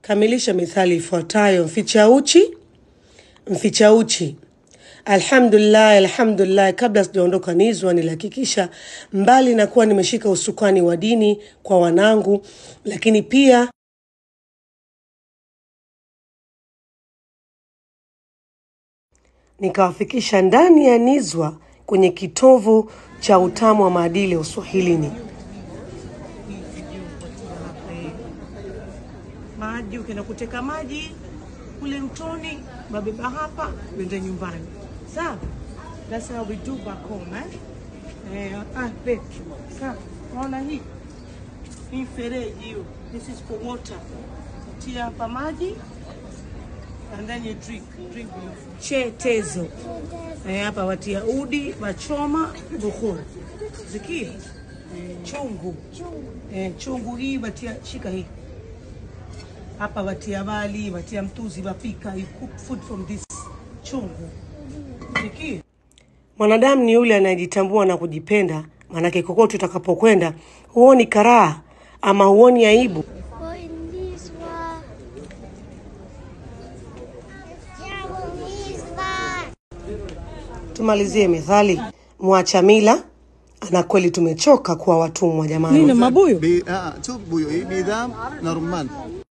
Kamilisha mithali ifuatayo: mficha uchi, mficha uchi. Alhamdulillah, alhamdulillah. Kabla sijaondoka Nizwa, nilihakikisha mbali na kuwa nimeshika usukani wa dini kwa wanangu, lakini pia nikawafikisha ndani ya Nizwa kwenye kitovu cha utamu wa maadili ya Uswahilini. maji ukienda kuteka maji kule mtoni, babeba hapa, uende nyumbani. Sawa, that's how we do back home eh? Eh, ah, babe. Sawa, naona hii hii fereji hiyo, this is for water. Tia hapa maji and then you drink, drink with chetezo. Eh, hapa watia udi, wachoma, bukhur. Zikia chungu eh, chungu hii watia, shika hii hapa watia wali, watia mtuzi, wapika, you cook food from this chungu. Sikia? Mwanadamu ni yule anayejitambua na kujipenda, maanake kokote utakapokwenda huoni karaha ama huoni aibu. But in this one, Tumalizie methali, mwacha mila ana kweli tumechoka kuwa watumwa jamani. mabuyu? Bi- ah, tu buyo, eh, bidhaa na rumman.